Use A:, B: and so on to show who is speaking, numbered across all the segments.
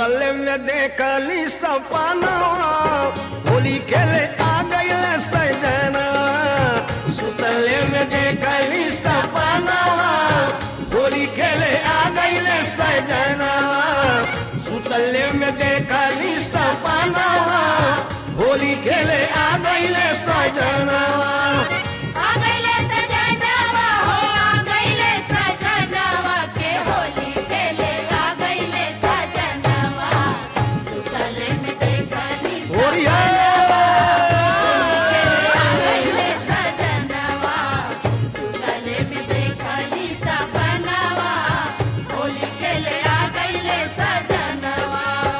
A: सुतल में देखली सपनवा होली खेले आ गईल सजना सुतल में देखली सपनवा होली खेले आ गईल सजना सुतल में देखली सपनवा होली खेले आ गईल सजना
B: आ गइले सजनवा हो आ गइले सजनवा के होली खेले आ गइले सजनवा सुतले में देखली
A: होरिया
B: आ गइले सजनवा सुतले में देखली सपनवा होली खेले आ गइले सजनवा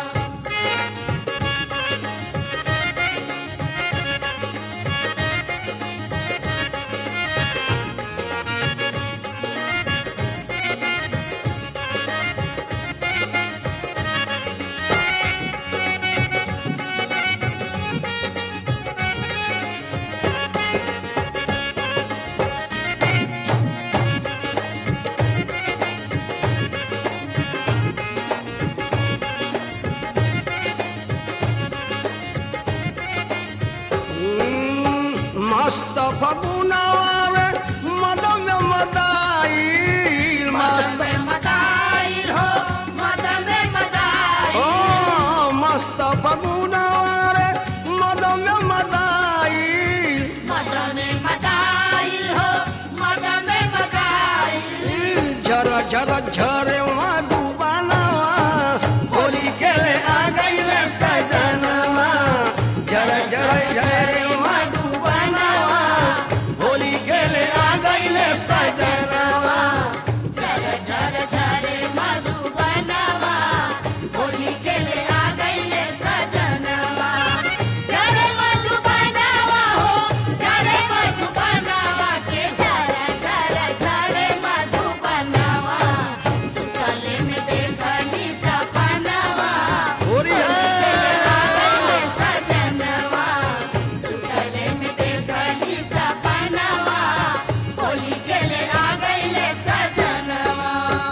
A: मस्त फगुनवा मदम मदाई मस्त
B: मदन में मदाइल हो मदन में मदाइल
A: ओ मस्त फगुनवा मदम मदाई
B: मदन में मदाइल हो मदन में मदाइल
A: झर झर झरे मधुबनवा होली खेले आ गईले सजनवा झर झर झरे मधुबनवा होली खेले आ गईले सजनवा
B: झर झर झरे मधुबनवा होली खेले आ गइले सजनवा झरे मधुबनवा हो झरे मधुबनवा के झर झर झरे मधुबनवा सुतले में देखली सपनवा
A: होरिया
B: आ गइले सजनवा सुतले में देखली सपनवा होली खेले आ गइले सजनवा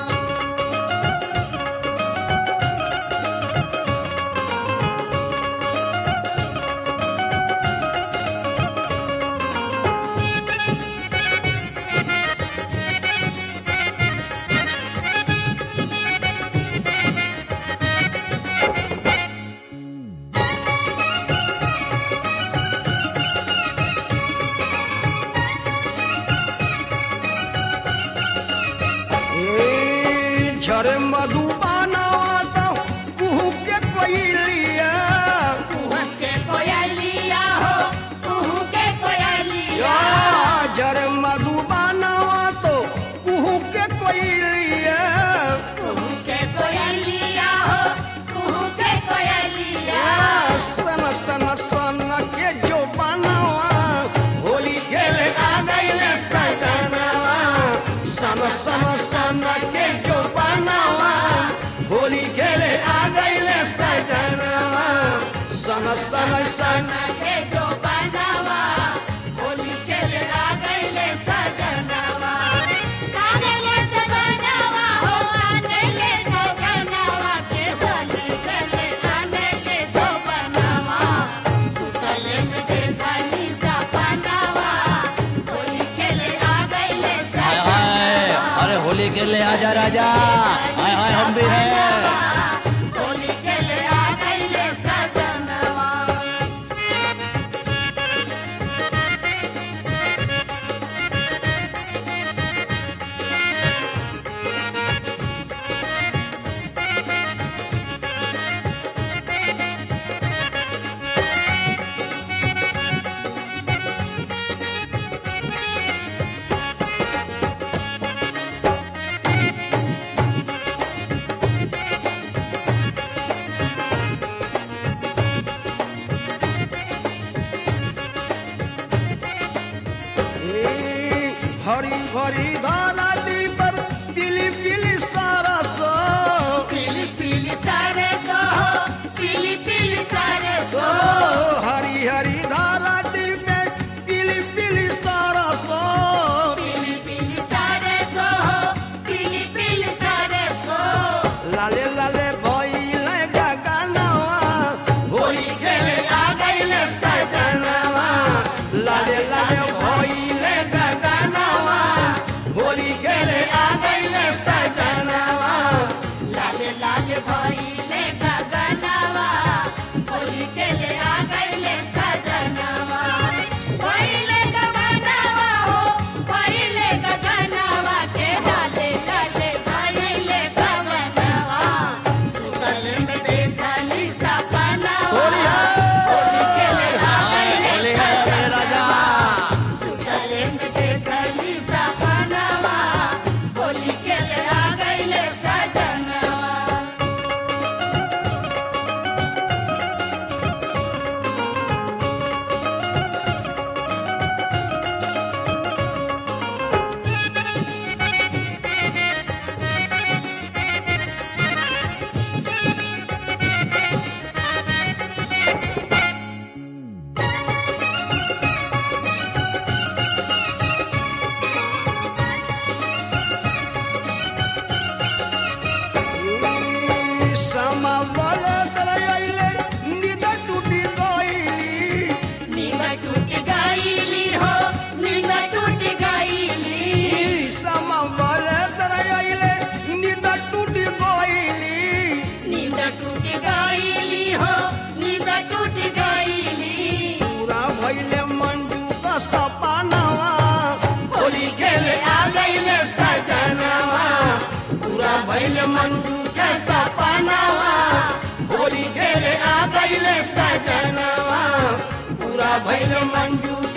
A: ए, झरे मधुबनवा तो कुहू के कोइलिया
B: कुहू के कोयलिया हो कुहू के कोयलिया
A: या झरे मधुबनवा तो कुहू के कोइलिया
B: कुहू के कोयलिया हो कुहू के कोयलिया
A: सन सन सन के जो बनवा होली खेले आ गईले सजनवा सन सन सन के जो बनवा होली खेले आ गईले सजनवा सन सन सन
B: के जो बनावा होली खेले आ गइले सजनवा आ गइले सजनवा हो आ गइले सजनवा के होली खेले आ गइले जो बनावा सुतले में देखली सपनावा होली खेले आ गइले
C: हाय हाय अरे होली के लिए आजा राजा हाय हाय हम भी हैं
B: होली खेले आ गइले सजनवा
A: हरी भरी धारा दी पर पीली पीली सारा सो
B: पीली पीली सारे सो पीली पीली सारे
A: ओ
B: सो
A: हरी हरी धारा दी में पीली पीली सारा सो
B: पीली पीली सारे सो पीली पीली सारे सो
A: लाले लाले भइले
B: भइल मंजू के सपनावा होली खेले आ गईले सजनवा पूरा भइल मंजू